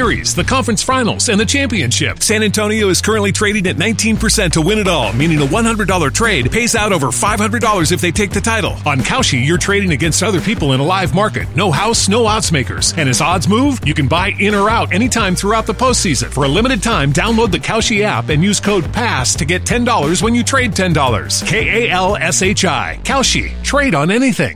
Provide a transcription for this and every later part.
Series, the conference finals, and the championship. San Antonio is currently trading at 19% to win it all, meaning a $100 trade pays out over $500 if they take the title. On Kalshi, you're trading against other people in a live market. No house, no odds makers. And as odds move, you can buy in or out anytime throughout the postseason. For a limited time, download the Kalshi app and use code PASS to get $10 when you trade $10. K A L S H I. Kalshi. Trade on anything.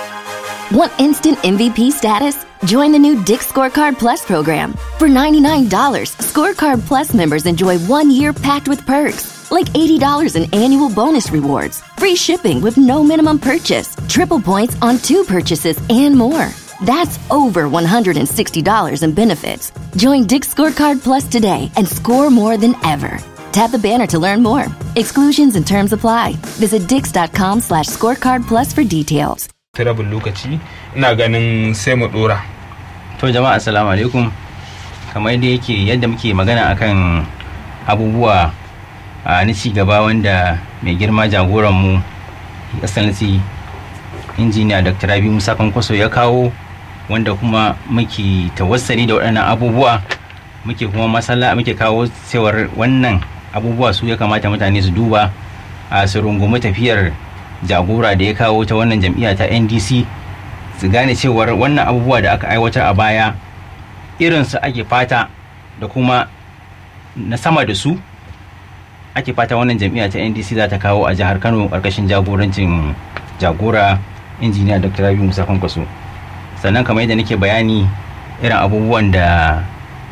Want instant MVP status? Join the new Dick Scorecard Plus program. For $99, Scorecard Plus members enjoy one year packed with perks, like $80 in annual bonus rewards, free shipping with no minimum purchase, triple points on two purchases, and more. That's over $160 in benefits. Join Dick Scorecard Plus today and score more than ever. Tap the banner to learn more. Exclusions and terms apply. Visit dix.com slash scorecard plus for details. ta rabin lokaci ina ganin sai mu dora To jama'a assalamu alaikum kamar da yake yadda muke magana akan abubuwa a na ci gaba wanda mai girma jagoranmu excellency injiniya dr rabi musa kwankwaso ya kawo wanda kuma muke tawassali da waɗannan abubuwa muke kuma masala muke kawo cewar wannan abubuwa su ya kamata mutane su duba a su rungumi tafiyar jagora da ya kawo ta wannan jam'iyya ta ndc su gane cewar wannan abubuwa da aka aiwatar a baya irinsu ake fata da kuma na sama da su ake fata wannan jam'iyya ta ndc za ta kawo a jihar kano karkashin jagorancin jagora injiniya dr rabi musa kwankwaso sannan kamar yadda nake bayani irin abubuwan da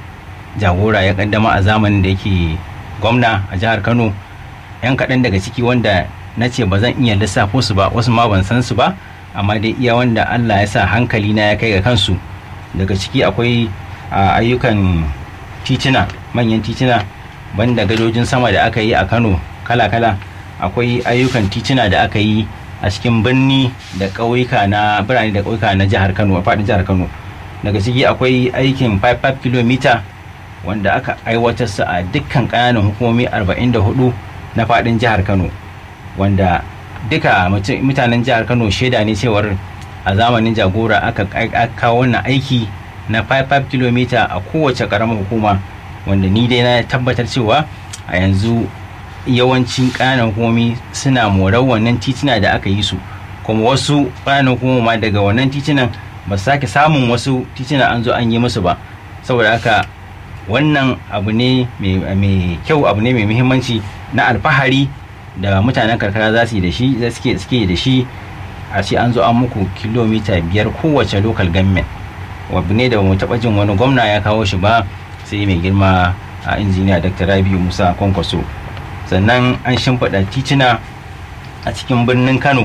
jagora ya kaddama a zamanin da yake gwamna a jihar kano yan kaɗan daga ciki wanda na ce ba zan iya lissafo su ba wasu ma ban san su ba amma dai iya wanda allah ya sa hankali na ya kai ga kansu daga ciki akwai ayyukan titina manyan titina banda gadojin sama da aka yi a kano kala-kala akwai ayyukan titina da aka yi a cikin birni da ƙauyuka na birane da ƙauyuka na jihar kano a faɗin jihar kano daga ciki akwai aikin 5 km wanda aka aiwatar su a dukkan ƙananan hukumomi 44 na faɗin jihar kano wanda duka mutanen jihar kano shaida ne cewar a zamanin jagora aka kawo wannan aiki na 5 km a kowace ƙaramar hukuma wanda ni dai na tabbatar cewa a yanzu yawancin ƙananan hukumomi suna morar wannan titina da aka yi su kuma wasu ƙananan hukuma daga wannan titinan ba su sake samun wasu titina an zo an yi musu ba saboda haka wannan abu ne mai kyau abu ne mai muhimmanci na alfahari da mutanen karkara za su yi da shi suke suke da shi a ce an zo an muku kilomita biyar kowace local government wabu ne da mu taɓa jin wani gwamna ya kawo shi ba sai mai girma a injiniya dr rabi musa kwankwaso sannan an shimfiɗa tituna a cikin birnin kano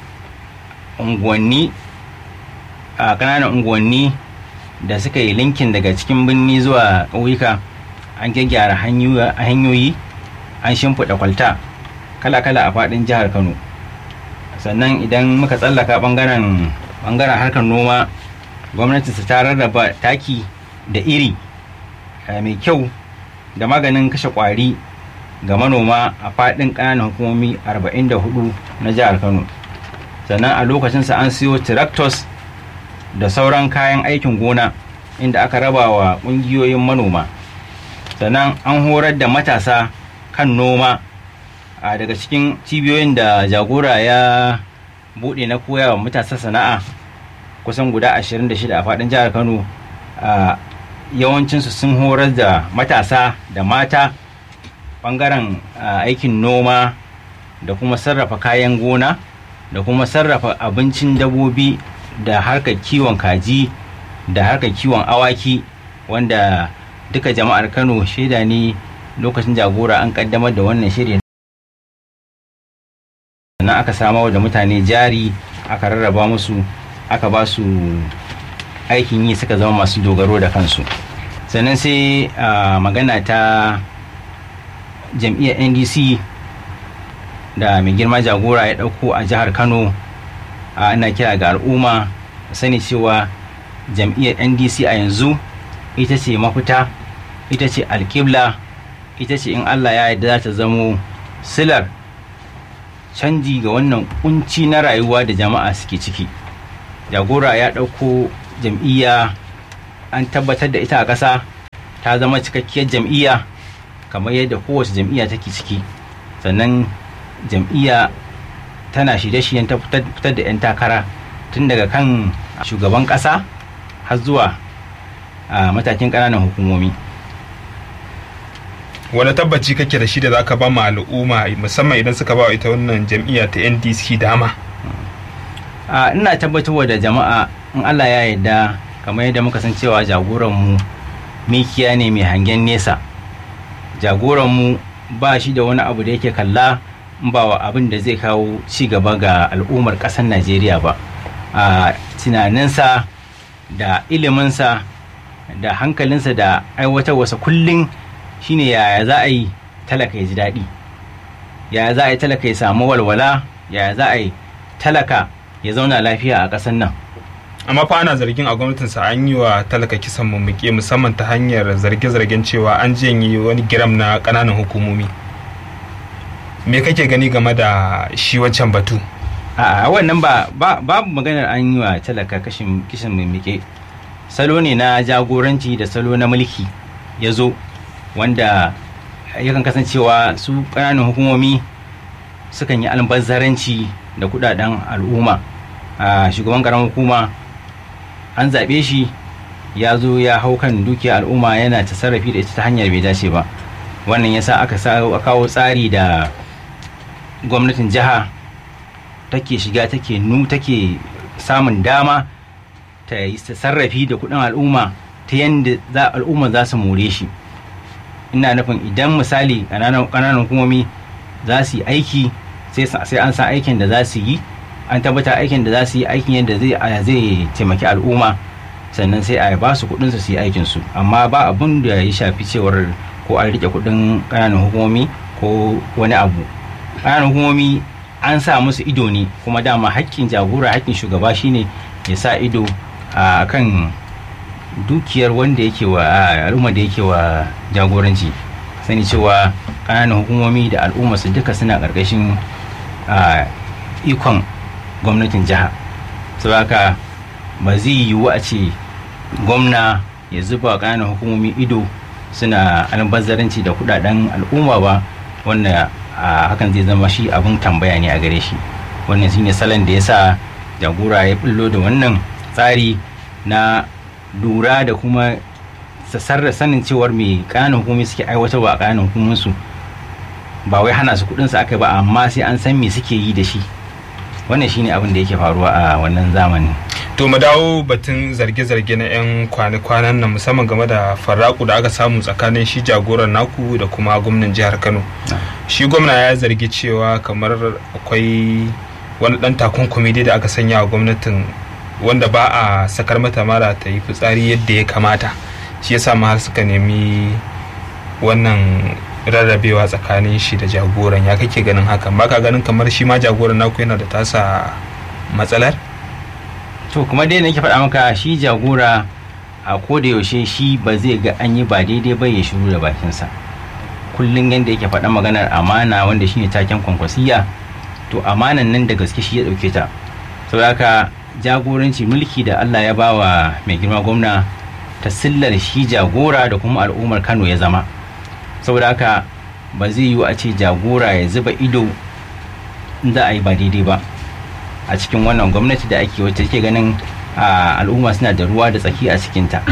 unguwanni a ƙananan unguwanni da suka yi linkin daga cikin birni zuwa ƙauyuka an gyaggyara hanyoyi an shimfiɗa kwalta kala-kala a faɗin jihar kano sannan idan muka tsallaka ɓangaren harkar noma gwamnati ta rarraba taki da iri mai kyau da maganin kashe ƙwari ga manoma a faɗin ƙananan hukumomi 44 na jihar kano sannan a lokacinsa an siyo tractors da sauran kayan aikin gona inda aka raba wa ƙungiyoyin manoma sannan an horar da matasa kan noma a daga cikin cibiyoyin da jagora ya buɗe na koya wa matasa sana'a kusan guda 26 a faɗin jihar kano a yawancinsu sun horar da matasa da mata ɓangaren aikin noma da kuma sarrafa kayan gona da kuma sarrafa abincin dabobi da harkar kiwon kaji da harkar kiwon awaki wanda duka jama'ar kano shaida ne lokacin jagora an kaddamar da wannan shirin sannan aka samar da mutane jari aka rarraba musu aka ba su aikin yi suka zama masu dogaro da kansu sannan sai magana ta jam'iyyar ndc da mai girma jagora ya ɗauko a jihar kano ana kira ga al'umma sani cewa jam'iyyar ndc a yanzu ita ce mafita ita ce alkibla ita ce in allah ya yarda za ta zamo silar canji ga wannan kunci na rayuwa da jama'a suke ciki jagora ya ɗauko jam'iyya an tabbatar da ita a ƙasa ta zama cikakkiyar jam'iyya kamar yadda kowace jam'iyya take ciki sannan jam'iyya tana shirye-shiryen ta fitar da 'yan takara tun daga kan shugaban ƙasa har zuwa a matakin ƙananan hukumomi wani tabbaci kake da shi da za ka ba ma al'umma musamman idan suka ba ita wannan jam'iyya ta ndc dama a ina tabbatarwa da jama'a in allah ya yarda kamar yadda muka san cewa jagoranmu mikiya ne mai hangen nesa jagoranmu ba shi da wani abu da yake kalla in ba wa abin da zai kawo ci gaba ga al'ummar ƙasar najeriya ba a tunaninsa da iliminsa da hankalinsa da aiwatarwarsa kullum shine yaya za a yi talaka ya ji daɗi yaya za a yi talaka ya samu walwala yaya za a yi talaka ya zauna lafiya a ƙasar nan amma fa ana zargin a gwamnatinsa an yi wa talaka kisan mummuke musamman ta hanyar zarge-zargen cewa an janye wani giram na ƙananan hukumomi me kake gani game da shi wancan batu a wannan ba babu maganar an yi wa talaka kashin kishin mummuke salo ne na jagoranci da salo na mulki ya zo wanda yakan kasancewa su ƙananan hukumomi sukan yi albazzaranci da kudaden al'umma a shugaban ƙaramin hukuma an zaɓe shi ya zo ya hau kan dukiyar al'umma yana ta sarrafi da ita ta hanyar bai dace ba wannan yasa aka kawo tsari da gwamnatin jiha take shiga take nu take samun dama ta yi sarrafi da kudin al'umma ta yadda al'umma za su more shi ina nufin idan misali ƙananan hukumomi za su yi aiki sai an san aikin da za su yi an tabbata aikin da za su yi aikin yadda zai taimaki al'umma sannan sai a ba su kudin su yi aikin su amma ba abun da ya shafi cewar ko an rike kudin ƙananan hukumomi ko wani abu ƙananan hukumomi an sa musu ido ne kuma dama hakkin jagora hakkin shugaba shine ya sa ido a kan dukiyar wanda yake wa al'umma da yake wa jagoranci sani cewa ƙananan hukumomi da al'umma su duka suna ƙarƙashin ikon gwamnatin jiha saboda ba zai yiwu a ce gwamna ya zuba ƙananan hukumomi ido suna albazzaranci da kudaden al'umma ba wanda hakan zai zama shi abin tambaya ne a gare shi wannan shine salon da ya sa jagora ya bullo da wannan tsari na lura da kuma sassarra sanin cewar mai ƙananan hukumomi suke aiwatarwa a ƙananan hukumominsu ba wai hana su kuɗinsu aka ba amma sai an san me suke yi da shi wannan shine abin da yake faruwa a wannan zamanin to mu dawo batun zarge-zarge na 'yan kwanan nan musamman game da farraku da aka samu tsakanin shi jagoran naku da kuma gwamnan jihar kano shi gwamna ya zargi cewa kamar akwai wani dan takunkumi da aka sanya wa gwamnatin wanda ba a sakar mata mara ta yi fitsari yadda ya kamata shi yasa ma har suka nemi wannan rarrabewa tsakanin shi da jagoran ya kake ganin hakan ba ka ganin kamar shi ma jagoran naku yana da tasa matsalar to kuma dai nake faɗa maka shi jagora a koda yaushe shi ba zai ga an yi ba daidai ba ya shiru da bakinsa kullum yadda yake faɗa maganar amana wanda shine taken kwankwasiya to amanan nan da gaske shi ya ɗauke ta saboda haka jagoranci mulki da Allah ya bawa mai girma gwamna ta sillar shi jagora da kuma al'ummar Kano ya zama saboda haka ba zai yiwu a ce jagora ya zuba ido za a yi ba daidai ba a cikin wannan gwamnati da ake wacce take ganin al'umma suna da ruwa da tsaki a cikinta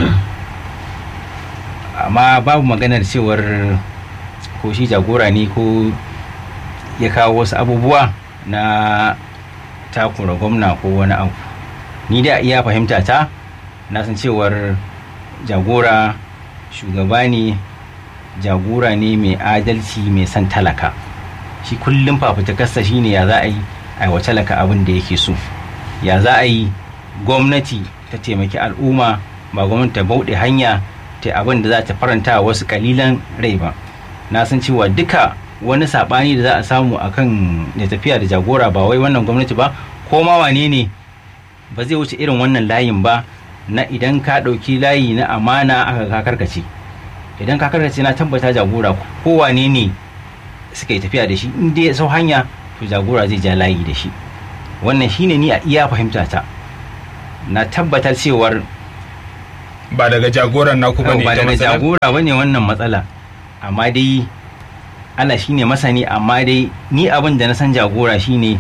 amma babu maganar cewar ko shi jagora ne ko ya kawo wasu abubuwa na takura gwamna ko wani abu ni da iya fahimta ta na san cewar jagora shugaba ne jagora ne mai adalci mai son talaka shi kullum fafutukarsa shine ya za a yi aiwa talaka abin da yake so ya za a yi gwamnati ta taimaki al'umma ba gwamnati ta bauɗe hanya ta abin da za ta faranta wasu kalilan rai ba na san cewa duka wani saɓani da za a samu akan da tafiya da jagora ba wai wannan gwamnati ba ko ma wane ne ba zai wuce irin wannan layin ba na idan ka ɗauki layi na amana aka ka karkace idan ka karkace na tabbata jagora ko wane ne suka yi tafiya da shi in dai sau hanya to jagora zai ja layi da shi wannan shine ni a iya fahimta ta na tabbatar cewar ba daga jagoran naku bane ba ita daga matsalar? jagora bane wannan matsala amma dai Allah shine masani amma dai ni abin da na san jagora shine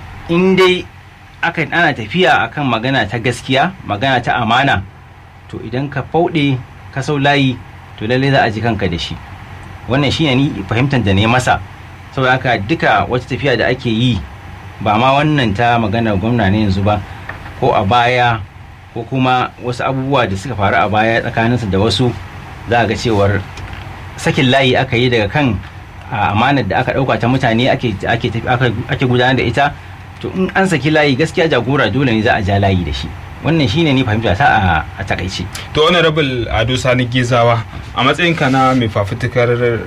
in dai aka ana tafiya akan magana ta gaskiya magana ta amana to idan ka fauɗe ka sau layi to lalle za a ji kanka da shi wannan shine ni fahimtar da ne masa saboda haka duka wata tafiya da ake yi ba ma wannan ta maganar gwamna ne yanzu ba ko a baya ko kuma wasu abubuwa da suka faru a baya tsakaninsa da wasu za a ga cewar sakin layi aka yi daga kan a, amanar da aka ɗauka ta mutane ake, ake, tafi- aka- ake gudanar da ita to in an saki layi gaskiya jagora dole ne za a ja layi da shi wannan shine ni fahimta ta a, a takaice to honorable ado sani gizawa a matsayinka na mai fafutukar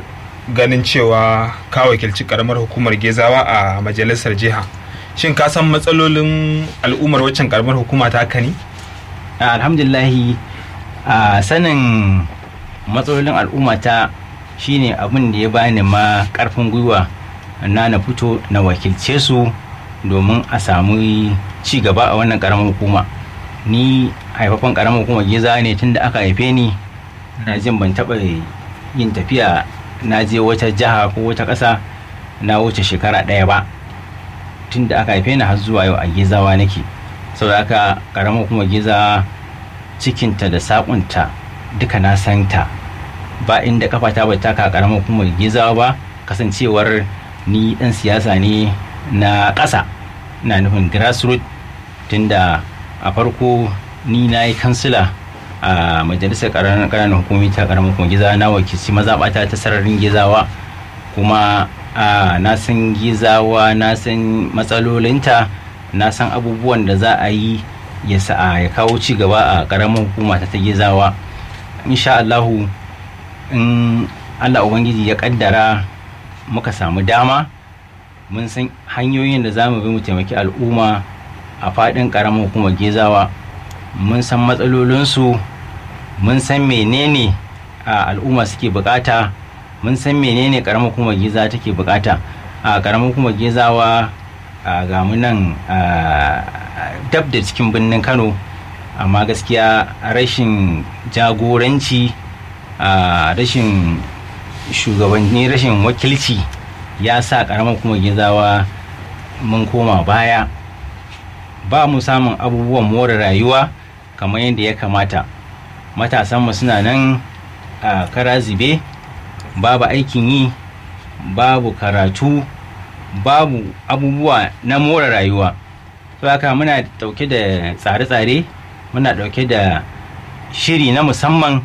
ganin cewa ka wakilci karamar hukumar gezawa a majalisar jiha shin ka san matsalolin al'ummar waccan karamar hukuma ta haka ne A, alhamdulillahi a sanin matsalolin al'umma ta shine abin da ya bani ma karfin gwiwa na na fito na wakilce su domin a samu ci gaba a wannan karamar hukuma ni haifafan karamar hukumar giza ne tun da aka haife ni na jin ban taɓa yin tafiya na je wata jiha ko wata ƙasa na wuce shekara ɗaya ba tun da aka haife ni har zuwa yau a gizawa nake saboda haka karamar hukumar giza cikinta da saƙunta duka na santa ba inda kafata ba taka karamar hukumar gizawa ba kasancewar ni dan siyasa ne na ƙasa na nufin grassroot tunda a farko ni na yi kansila a majalisar ƙananan hukumi ta karamar hukumar gizawa na wakilci mazaɓata ta sararin gizawa kuma a na san gizawa na san matsalolinta na san abubuwan da za a yi ya sa ya kawo ci gaba a ƙaramin hukuma ta ta gizawa insha Allahu in Allah Ubangiji ya kaddara muka samu dama mun san hanyoyin da za mu bi mu taimaki al'umma a faɗin ƙaramin hukumar gezawa mun san matsalolinsu mun san menene a al'umma suke bukata mun san menene ƙaramin hukumar geza take bukata a ƙaramin hukumar gezawa a ga mu nan a dab da cikin birnin kano amma gaskiya rashin jagoranci a rashin shugabanni rashin wakilci ya sa karamar kuma gizawa mun koma baya ba mu samun abubuwan more rayuwa kamar yadda ya kamata matasanmu suna nan a kara zube babu aikin yi babu karatu babu abubuwa na more rayuwa to haka muna dauke da tsare-tsare muna dauke da shiri na musamman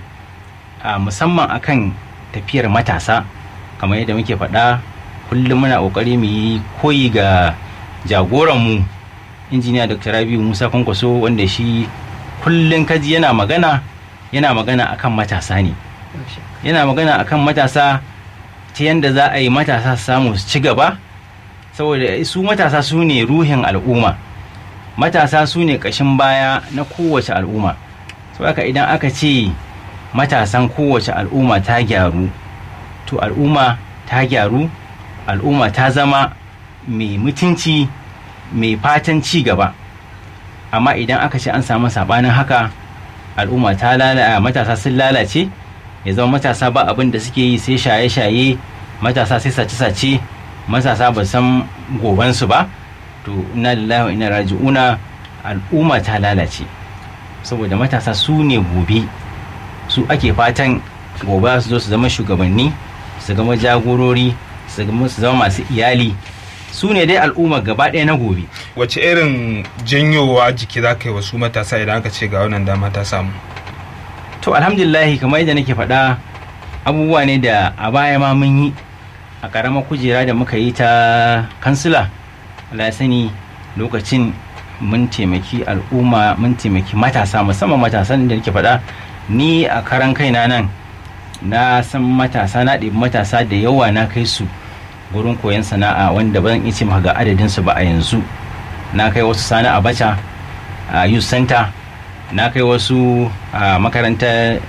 a musamman akan tafiyar matasa kamar yadda muke faɗa kullum muna ƙoƙari mu yi koyi ga jagoranmu injiniya dr rabiu musa kwankwaso wanda shi kullum kaji yana magana yana magana akan matasa ne yana magana akan matasa ta yadda za a yi matasa su samu su ci gaba saboda su matasa su ne ruhin al'umma matasa su ne ƙashin baya na kowace al'umma haka idan aka ce matasan kowace al'umma ta gyaru to al'umma ta gyaru al'umma ta zama mai mutunci mai fatan ci gaba amma idan aka ce an samu sabanin haka al'umma ta lalace matasa sun lalace ya zama matasa ba abin da suke yi sai shaye-shaye matasa sai sace-sace matasa ba san gobansu ba to ina lillahi wa ina raji'una al'umma ta lalace saboda matasa su ne gobe su ake fatan gobe su zo su zama shugabanni su zama jagorori su zama masu iyali su ne dai al'umma gaba ɗaya na gobe wace irin janyowa jiki za ka yi wasu matasa idan aka ce ga wannan dama ta samu to alhamdulillahi kamar yadda nake faɗa abubuwa ne da a baya ma mun yi a ƙaramar kujera da muka yi ta kansila Allah sani lokacin mun taimaki al'umma mun taimaki matasa musamman matasan da nake faɗa ni a karan kaina nan na san matasa na ɗebi matasa da yawa na kai su gurin koyon sana'a wanda ba zan iya ce maka ga adadin su ba a yanzu na kai wasu sani a bacha a youth center na kai wasu a makarantar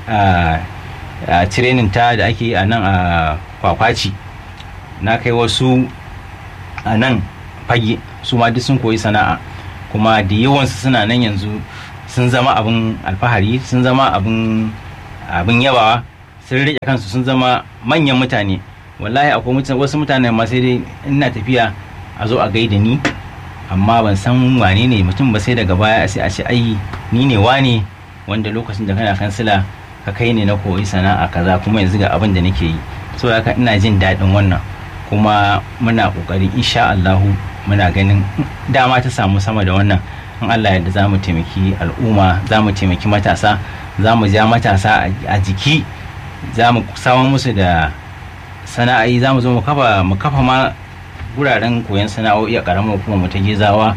training ta da ake a nan a kwakwaci na kai wasu a nan fage su ma duk sun koyi sana'a kuma da yawansu suna nan yanzu sun zama abin alfahari sun zama abin abin yabawa sun rike kansu sun zama manyan mutane wallahi akwai mutane wasu mutane ma sai dai ina tafiya a zo a gaida ni amma ban san wane ne mutum ba sai daga baya sai a ce ai ni ne wane wanda lokacin da kana kansila ka kai ne na koyi sana'a kaza kuma yanzu ga abin da nake yi so haka ina jin daɗin wannan kuma muna ƙoƙari insha Allahu muna ganin dama ta samu sama da wannan in Allah yadda za mu taimaki al'umma za mu taimaki matasa za mu ja matasa a jiki za mu samar musu da sana'ai za mu zo mu kafa mu kafa ma guraren koyon sana'o'i a ƙaramar hukumar mu ta gezawa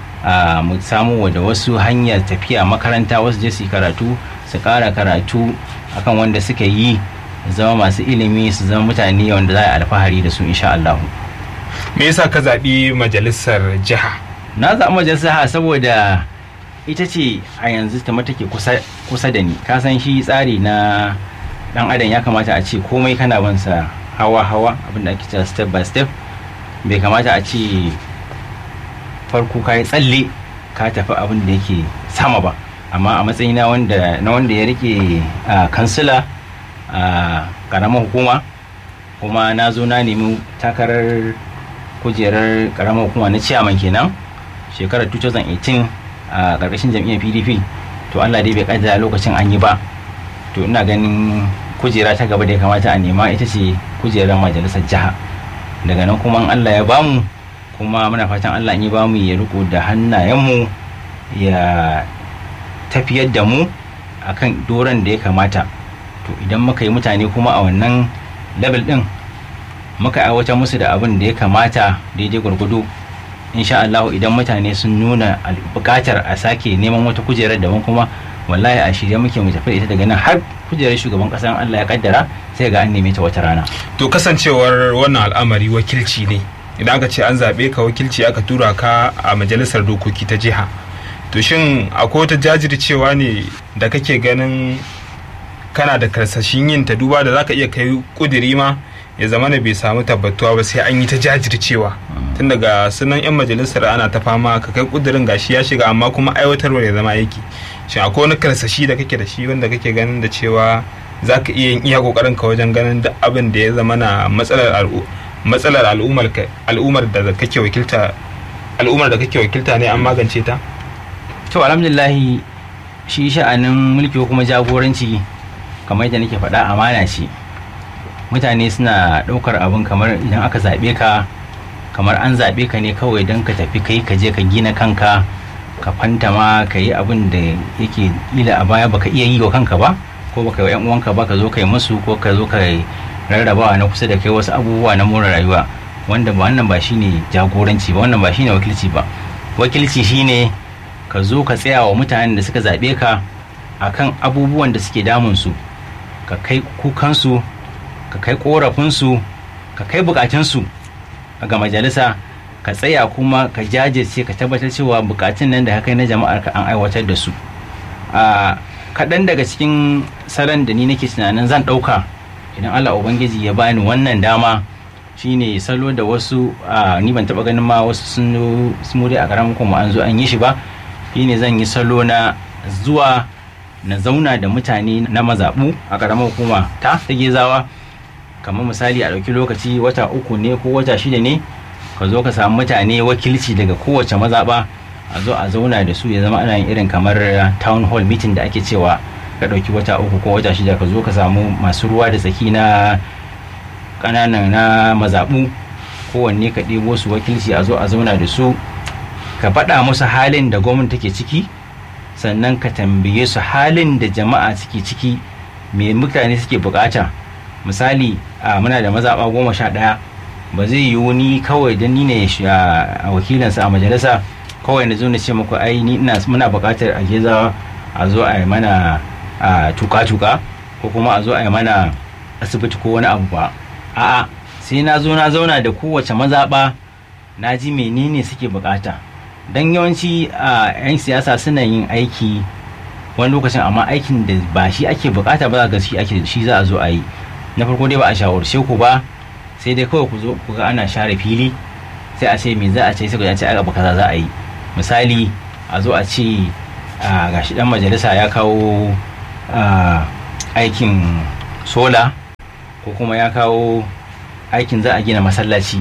a mu samu da wasu hanyar tafiya makaranta wasu je su yi karatu su ƙara karatu akan wanda suka yi zama masu ilimi su zama mutane wanda za a alfahari da su insha Allah. me yasa ka zaɓi majalisar jiha na zaɓi majalisar jiha saboda ita ce a yanzu ta take kusa da ni ka san shi tsari na dan adam ya kamata a ce komai kana bansa hawa hawa abinda ake cewa step by step bai kamata a ce farko ka yi tsalle ka tafi abin da yake sama ba amma a matsayina wanda na wanda ya rike kansila a karamar hukuma kuma na zo na nemi takarar kujerar karamar hukuma na ciyaman kenan shekarar 2018 a karkashin jam'iyyar pdp to allah dai bai kaddara lokacin an yi ba to ina ganin kujera ta gaba da ya kamata a nema ita ce kujerar majalisar jiha daga nan kuma allah ya bamu kuma muna fatan allah ya bamu ya riko da hannayenmu ya tafiyar da mu akan doron da ya kamata to idan muka yi mutane kuma a wannan level din muka aiwatar musu da abin da ya kamata daidai gwargwado insha Allah idan mutane sun nuna bukatar a sake neman wata kujerar daban kuma wallahi a shirye muke mu tafi ita daga nan har kujerar shugaban kasan Allah ya kaddara sai ga an neme ta wata rana to kasancewar wannan al'amari wakilci ne idan aka ce an zaɓe ka wakilci aka tura ka a majalisar dokoki ta jiha to shin akwai wata jajircewa ne da kake ganin kana da karsashin yin ta duba da zaka iya kai kudiri ma ya zama bai samu tabbatuwa ba sai an yi ta jajircewa tun daga sunan yan majalisar ana ta fama ka kai kudirin gashi ya shiga amma kuma aiwatarwa ya zama aiki shin akwai wani karsashi da kake da shi wanda kake ganin da cewa za ka iya yin iya kokarin ka wajen ganin duk abin da ya zama na matsalar matsalar al'ummar al'ummar da kake wakilta al'ummar da kake wakilta ne an magance ta to alhamdulillah shi sha'anin mulki ko kuma jagoranci kamar yadda nake faɗa amana ce mutane suna ɗaukar abin kamar idan aka zaɓe ka kamar an zaɓe ka ne kawai don ka tafi kai ka je ka gina kanka ka fantama ka yi abin da yake ila a baya baka iya yi wa kanka ba ko baka yi wa 'yan uwanka ba ka zo ka yi musu ko ka zo ka rarrabawa na kusa da kai wasu abubuwa na more rayuwa wanda ba wannan ba shine jagoranci ba wannan ba shine wakilci ba wakilci shine ka zo ka tsaya wa mutanen da suka zaɓe ka akan abubuwan da suke damun su ka kai kukansu ka kai korafinsu ka kai bukatunsu ga majalisa ka tsaya kuma ka jajirce ka tabbatar cewa bukatun nan da ka kai na jama'ar ka an aiwatar da su a kaɗan daga cikin salon da ni nake tunanin zan ɗauka idan allah ubangiji ya bani wannan dama shine salo da wasu ni ban taɓa ganin ma wasu sun dai a ƙaramin kuma an zo an yi shi ba shine zan yi salo na zuwa na zauna da mutane na mazaɓu a ƙaramar hukuma ta ta gezawa kamar misali a ɗauki lokaci wata uku ne ko wata shida ne ka zo ka samu mutane wakilci daga kowace mazaɓa a zo a zauna da su ya zama ana yin irin kamar town hall meeting da ake cewa ka ɗauki wata uku ko wata shida ka zo ka samu masu ruwa da tsaki na ƙananan na mazaɓu kowanne ka ɗebo su wakilci a zo a zauna da su ka faɗa musu halin da gwamnati take ciki sannan ka tambaye su halin da jama'a suke ciki me mutane suke bukata misali a muna da mazaɓa goma sha ɗaya ba zai yiwu ni kawai don ni ne a wakilansa a majalisa kawai na zo na ce muku ai ni ina muna buƙatar a geza a zo a yi mana a tuka-tuka ko kuma a zo a yi mana asibiti ko wani abu ba a'a sai na zo na zauna da kowace mazaɓa na ji menene suke bukata don yawanci a 'yan siyasa suna yin aiki wani lokacin amma aikin da ba shi ake bukata ba ga shi ake shi za a zo a yi na farko dai ba a shawarce ku ba sai dai kawai ku zo ku ga ana share fili sai a ce me za a ce sai ku ce ai abu kaza za a yi misali a zo a ce a gashi dan majalisa ya kawo a, aikin sola ko kuma ya kawo aikin za a gina masallaci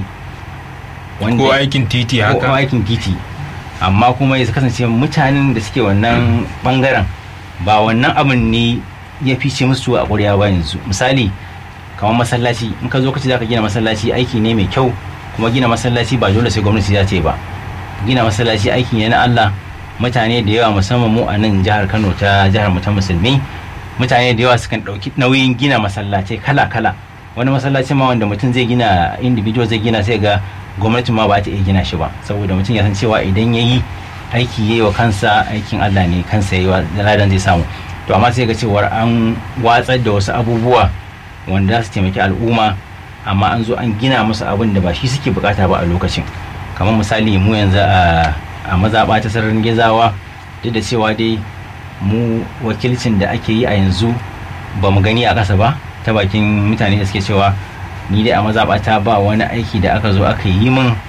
ko aikin titi ko haka aikin titi amma kuma ya kasance mutanen da suke wannan bangaren ba wannan abin ne ya fice musu a ƙwarya ba yanzu misali kamar masallaci in ka zo ka ce za ka gina masallaci aiki ne mai kyau kuma gina masallaci ba dole sai gwamnati za ta yi ba gina masallaci aiki ne na Allah mutane da yawa musamman mu a nan jihar Kano ta jihar mu ta musulmi mutane da yawa sukan ɗauki nauyin gina masallacai kala-kala wani masallaci ma wanda mutum zai gina individual zai gina sai ga gwamnati ma ba ta iya gina shi ba saboda mutum ya san cewa idan ya yi aiki ya yi wa kansa aikin Allah ne kansa ya yi wa ladan zai samu to amma sai ga cewar an watsar da wasu abubuwa wanda za su taimaki al'umma amma an zo an gina musu abin da ba shi suke bukata ba a lokacin kamar misali mu yanzu a a mazaɓa ta sararin gizawa duk da cewa dai mu wakilcin da ake yi a yanzu ba mu gani a ƙasa ba ta bakin mutane da suke cewa ni dai a mazaɓata ba wani aiki da aka zo aka yi min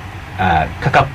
a kakaf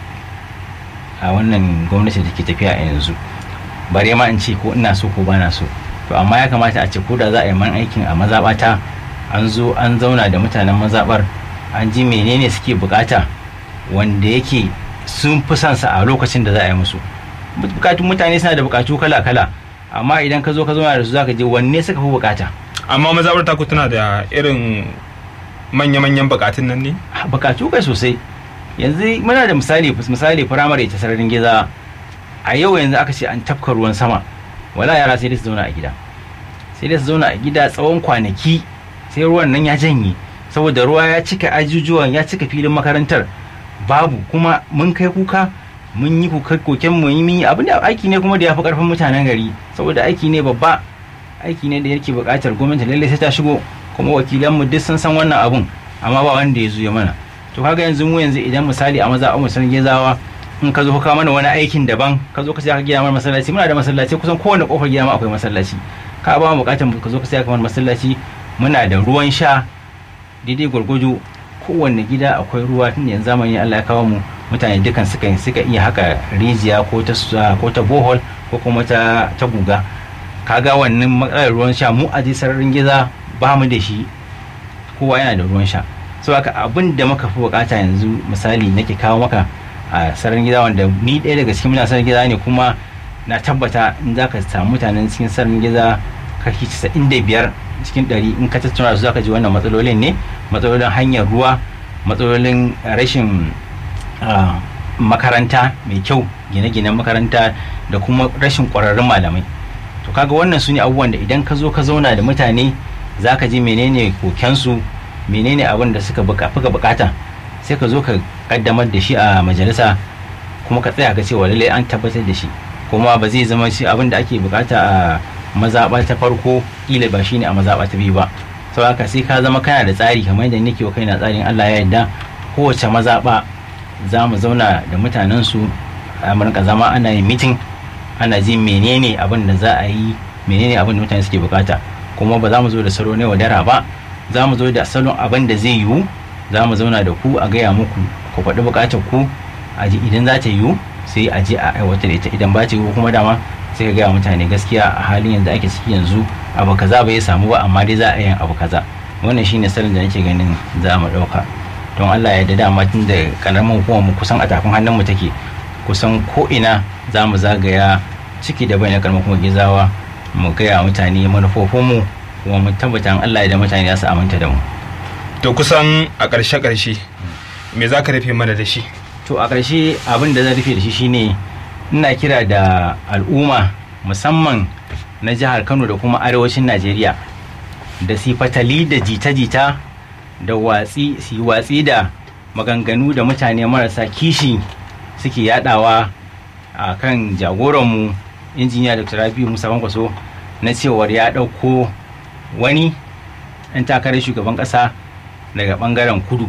a wannan gwamnati da ke tafiya a yanzu bare ma in ce ko ina so ko ba na so to amma ya kamata a ce ko da za a yi man aikin a mazaɓata an zo an zauna da mutanen mazaɓar an ji menene suke bukata wanda yake sun fi son sa a lokacin da za a yi musu bukatun mutane suna da bukatu kala-kala amma idan ka zo ka zauna da su zaka je wanne suka fi bukata amma mazabar taku tana da irin manya-manyan bukatun nan ne bukatu kai sosai yanzu muna da misali misali firamare ta sararin giza a yau yanzu aka ce an tafka ruwan sama wala yara sai dai su zauna a gida sai dai su zauna a gida tsawon kwanaki sai ruwan nan ya janye saboda ruwa ya cika ajujuwan ya cika filin makarantar babu kuma mun kai kuka mun yi kuka koken mu yi abin da aiki ne kuma da ya fi karfin mutanen gari saboda aiki ne babba aiki ne da yake buƙatar gwamnati lallai sai ta shigo kuma wakilanmu duk sun san wannan abun amma ba wanda ya zuya mana to kaga yanzu mu yanzu idan misali a maza mu san gezawa in ka zo ka mana wani aikin daban ka zo ka sai ka gina mana masallaci muna da masallaci kusan kowane kofar gida ma akwai masallaci ka ba mu buƙatar ka zo ka sai ka mana masallaci muna da ruwan sha daidai gwargwado kowanne gida akwai ruwa tun yanzu zamani Allah ya kawo mu mutane dukan suka suka iya haka rijiya ko ta ko ta bohol ko kuma ta ta guga kaga wannan matsalar ruwan sha mu a sararin giza ba mu da shi kowa yana da ruwan sha so haka abin da muka fi bukata yanzu misali nake kawo maka a sararin gida wanda ni ɗaya daga cikin mutanen sararin gida ne kuma na tabbata in za ka samu mutanen cikin sararin gida kashi casa'in da biyar cikin ɗari in ka tattauna su za ka ji wannan matsalolin ne matsalolin hanyar ruwa matsalolin rashin makaranta mai kyau gine-ginen makaranta da kuma rashin ƙwararrun malamai to kaga wannan su ne abubuwan da idan ka zo ka zauna da mutane za ka ji menene kokensu menene abin da suka fuka bukata sai ka zo ka kaddamar da shi a majalisa kuma ka tsaya ka cewa lallai an tabbatar da shi kuma ba zai zama shi abin da ake bukata a mazaɓa ta farko ƙila ba shine a mazaɓa ta biyu ba sau haka sai ka zama kana da tsari kamar yadda nake wa kaina tsarin Allah ya yarda kowace mazaɓa za mu zauna da mutanensu a rinka zama ana yin mitin ana jin menene abin da za a yi menene abin da mutane suke bukata kuma ba za mu zo da salo ne wadara ba za mu zo da salon abin da zai yiwu za mu zauna da ku a gaya muku ku faɗi bukatar ku a ji idan za ta yiwu sai a je a aiwatar da ita idan ba ta yiwu kuma dama sai ka gaya mutane gaskiya a halin yanzu ake ciki yanzu abu kaza bai samu ba amma dai za a yin abu kaza wannan shine salon da nake ganin za mu ɗauka don Allah ya da dama tun da karamin hukumar mu kusan a tafin hannun mu take kusan ko ina za mu zagaya ciki da bai na karamar kuma gizawa mu gaya mutane manufofinmu kuma mu tabbata Allah ya da mutane za su aminta da mu to kusan a ƙarshe ƙarshe me za ka rufe mana da shi to a ƙarshe abin da zan rufe da shi shine ina kira da al'umma musamman na jihar Kano da kuma arewacin Najeriya da sifatali da jita-jita da watsi si watsi da maganganu da mutane marasa kishi suke yadawa a kan jagoranmu injiniya dr rabiu musa kwaso na cewar ya ɗauko wani ɗan takarar shugaban ƙasa daga ɓangaren kudu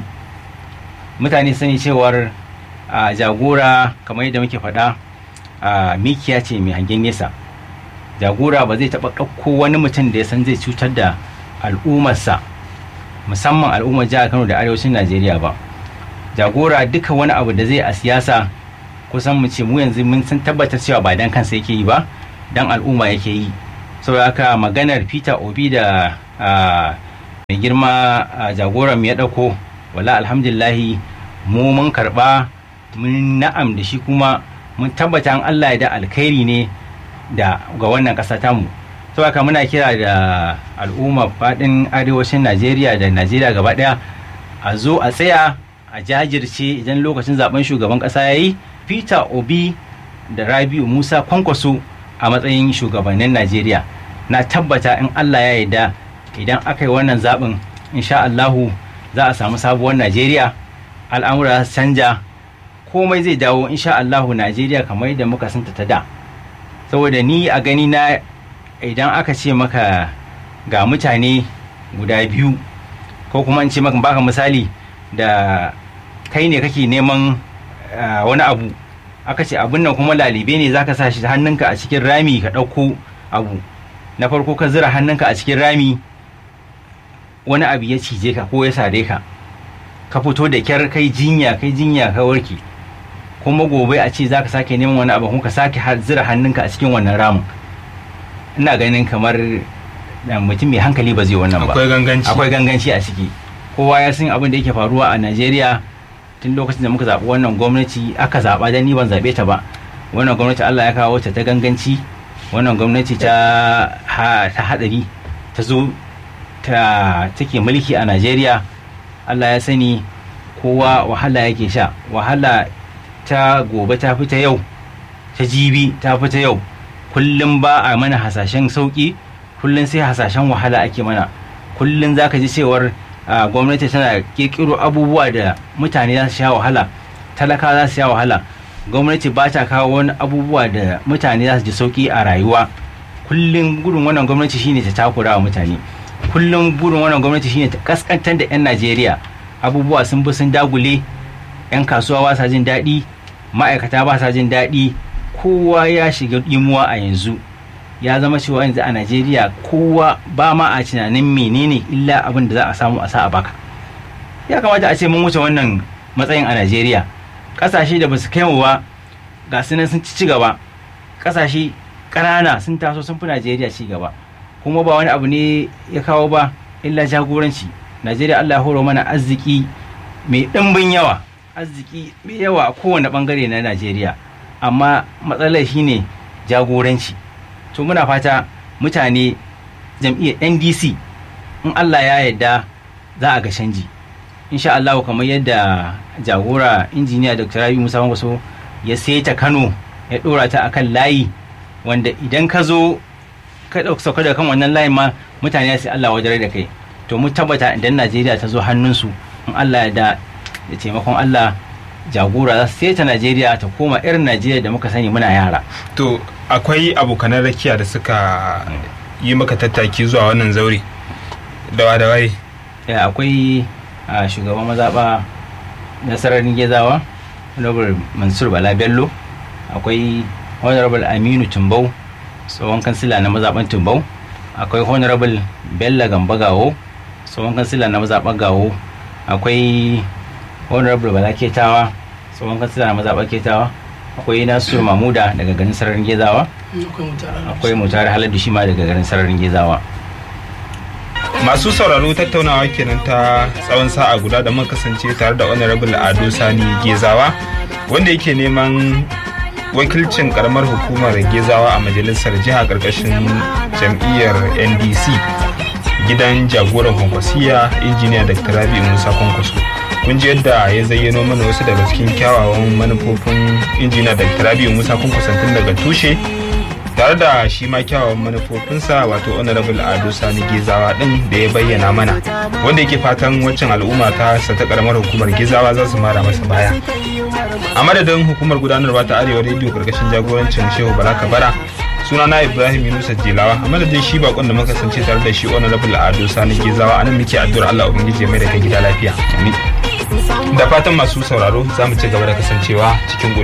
mutane sani cewar a jagora kamar yadda muke faɗa a mikiya ce mai hangen nesa jagora ba zai taɓa ɗauko wani mutum da ya san zai cutar da al'ummarsa musamman al'ummar jihar kano da arewacin najeriya ba jagora duka wani abu da zai a siyasa kusan mu ce mu yanzu mun san tabbatar cewa ba dan kansa yake yi ba dan al'umma yake yi saboda haka maganar peter obi da mai girma jagoran ya dauko wala alhamdulillahi mu mun karba mun na'am da shi kuma mun tabbata an allah ya da alkhairi ne da ga wannan ƙasa tamu saboda haka muna kira da al'umma faɗin arewacin najeriya da najeriya gaba ɗaya a zo a tsaya a jajirce idan lokacin zaben shugaban ƙasa ya yi peter obi da rabiu musa kwankwaso a matsayin shugabannin najeriya na tabbata in allah ya yarda idan aka yi wannan zaɓin insha allahu za a samu sabuwar najeriya al'amura su canja komai zai dawo insha allahu najeriya kamar yadda muka santa ta da saboda ni a gani na idan aka ce maka ga mutane guda biyu ko kuma in ce maka baka misali da kai ne kake neman wani abu aka ce abin nan kuma lalibe ne zaka sa shi hannunka a cikin rami ka ɗauko abu na farko ka zira hannunka a cikin rami wani abu ya cije ka ko ya sare ka ka fito da kyar kai jinya kai jinya ka warke kuma gobe a ce zaka sake neman wani abu kuma ka sake zira hannunka a cikin wannan ramin ina ganin kamar mutum mai hankali ba zai wannan ba akwai ganganci akwai ganganci a ciki kowa ya san abin da yake faruwa a Najeriya tun lokacin da muka zaɓi wannan gwamnati aka zaɓa dan ni ban zaɓe ta ba wannan gwamnati Allah ya kawo ta ta ganganci wannan gwamnati ta ta hadari ta zo ta take mulki a Najeriya Allah ya sani kowa wahala yake sha wahala ta gobe ta fita yau ta jibi ta fita yau kullum ba a mana hasashen sauki kullum sai hasashen wahala ake mana kullum za ka ji cewar gwamnati tana kirkiro abubuwa da mutane za su sha wahala talaka za su sha wahala gwamnati ba ta kawo wani abubuwa da mutane za su ji sauki a rayuwa kullum gudun wannan gwamnati shine ta takura wa mutane kullum burin wannan gwamnati shine ta kaskantar da 'yan najeriya abubuwa sun bi sun dagule 'yan kasuwa ba sa jin daɗi ma'aikata ba sa jin daɗi kowa ya shiga imuwa a yanzu ya zama cewa yanzu a najeriya kowa ba ma a tunanin menene illa abin da za a samu a sa a baka ya kamata a ce mun wuce wannan matsayin a najeriya ƙasashe da ba su kai mu ba ga su nan sun ci gaba ƙasashe ƙanana sun taso sun fi najeriya ci gaba kuma ba wani abu ne ya kawo ba illa jagoranci najeriya allah horo mana arziki mai ɗimbin yawa arziki mai yawa a kowane ɓangare na najeriya amma matsalar shine jagoranci to muna fata mutane jam'iyyar ndc in allah ya yarda za a ga canji insha allahu kamar yadda jagora injiniya dr rabi musa wasu ya saita kano ya ɗora ta akan layi wanda idan ka zo ka ɗauka sauka da kan wannan layin ma mutane sai Allah wajen da kai to mu tabbata idan Najeriya ta zo hannunsu in Allah ya da da taimakon Allah jagora za su ta Najeriya ta koma irin Najeriya da muka sani muna yara to akwai abokanan rakiya da suka yi maka tattaki zuwa wannan zaure dawa da waye ya akwai shugaban mazaɓa nasarar gezawa honorable mansur bala bello akwai honorable aminu tumbau tsohon kansila na mazaɓen tumbau akwai honorable bello gamba gawo tsohon kansila na mazaɓen gawo akwai honorable bala ketawa tsohon kansila na mazaɓen ketawa akwai nasiru mamuda daga garin sararin gezawa akwai mutare haladu shi ma daga garin sararin gezawa masu sauraro tattaunawa kenan ta tsawon sa'a guda da muka kasance tare da honorable ado sani gezawa wanda yake neman wakilcin karamar hukumar gezawa a majalisar jiha karkashin jam'iyyar ndc gidan jagoran kwankwasiya injiniya dr rabi musa kwankwaso kun ji yadda ya zayyano mana wasu daga cikin kyawawan manufofin injiniya dr rabi musa kwankwaso tun daga tushe tare da shi ma kyawawan manufofinsa wato honorable ado sani gezawa din da ya bayyana mana wanda yake fatan waccan al'umma ta sa ta karamar hukumar gezawa za su mara masa baya a madadin hukumar gudanarwa ta arewa rediyo karkashin jagorancin shehu bala kabara suna na ibrahim yunusa jilawa a madadin shi bakon da muka kasance tare da shi honorable ado sani gezawa anan muke addu'ar allah ubangiji mai da kai gida lafiya da fatan masu sauraro za mu ci gaba da kasancewa cikin